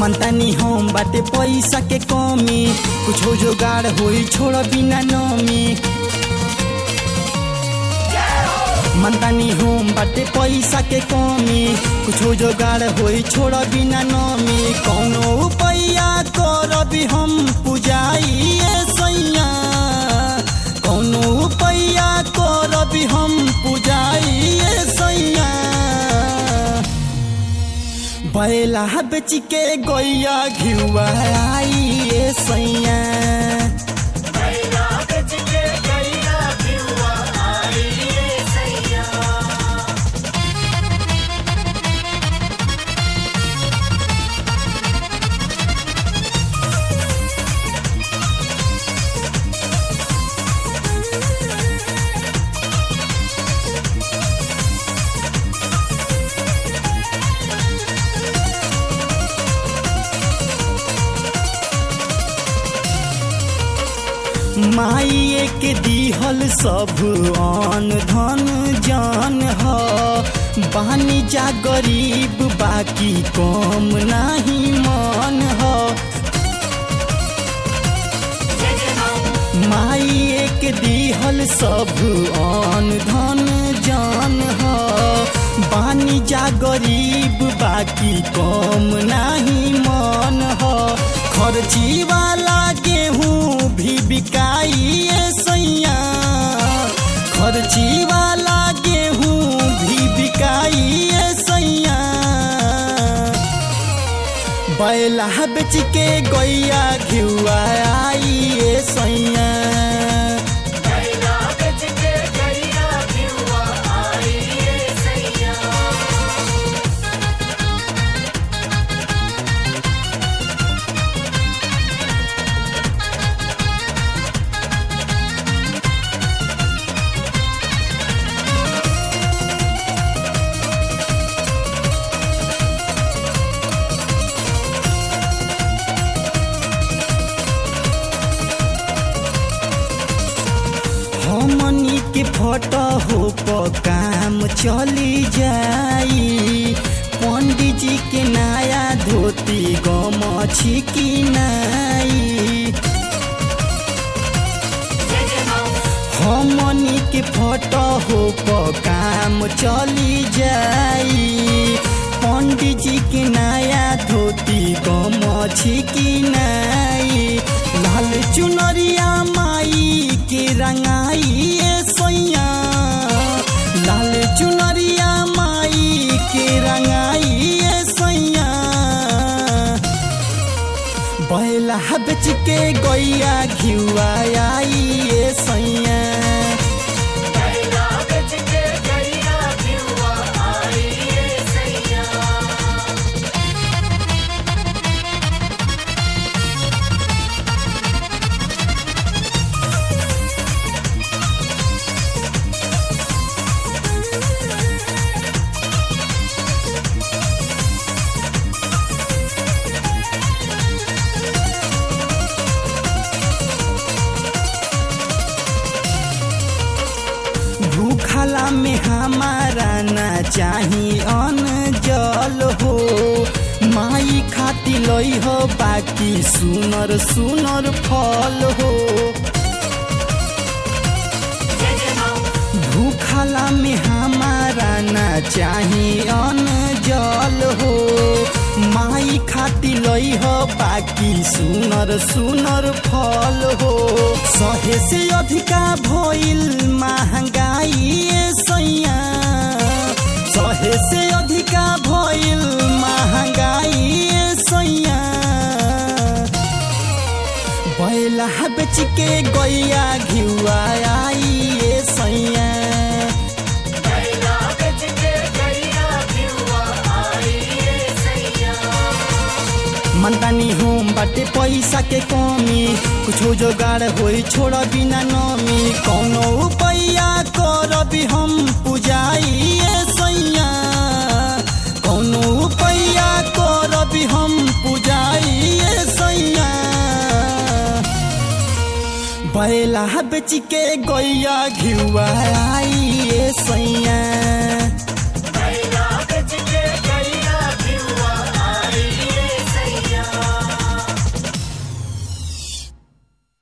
मनतानी हम बाटे पैसा के कमी कुछो जोगाड़ होई छोड़ बिना नमी मनतानी हम बाटे पैसा के कमी कुछो जोगाड़ होई छोड़ बिना नमी कौनो उपाया करबी हम पुजाई सैया कौनो उपाया करबी हम पुजाई सैया बैला बेच के गैया घिउआ आई ए सैया बैला बेच के गैया घिउवा आई रे सैया माइए के दिहल सब अन धन जान ह बानी जा गरीब बाकी कम नाही मन ह माइए के दिहल सब अन धन जान ह बानी जा गरीब बाकी कम नाही मन ह खर्ची वाला गेहूँ भी बिकाई सैया खर्ची वाला गेहूँ भी बिकाई सैया बैला बेच के गैया घिउआ आई ए सैया बैला बेच के गैया घिउवा आई रे सैया हमनी के फोटो हो प काम चली जाई पंडित जी के नया धोती गमछी की नाई हमनी के फोटो हो प काम चली जाई पंडित जी के नया धोती गमछी की नाई लाल चुनरिया माई के रंगाई ए सैया लाल चुनरिया माई के रंगाई ए सैया बैला बेच के गैया घिउआ आई ए सैया बैला बेच के गैया घिउवा आई रे सैया भूखला में हमारा ना चाही अन्न जल हो माई खाती लई हो बाकी सुनर सुनर फल हो भूखला में हमारा ना चाही अन्न जल हो माई खाती लई हो बाकी सुनर सुनर फल हो सहे से अधिका भइल महंगाई ए सैया सहे से अधिका भइल महंगाई ए सैया बैला बेच के गैया घिउआ आई ए सैया बैला बेच के गैया घिउवा आई रे सैया मनतानी हम बाटे पैसा के कमी कुछो जोगाड़ होई छोड़ बिना नमी कौनो उपाया करबी हम पुजाई ए सैया कौनो उपाया करबी हम पुजाई ए सैया बैला बेच के गैया घिउआ आई ए सैया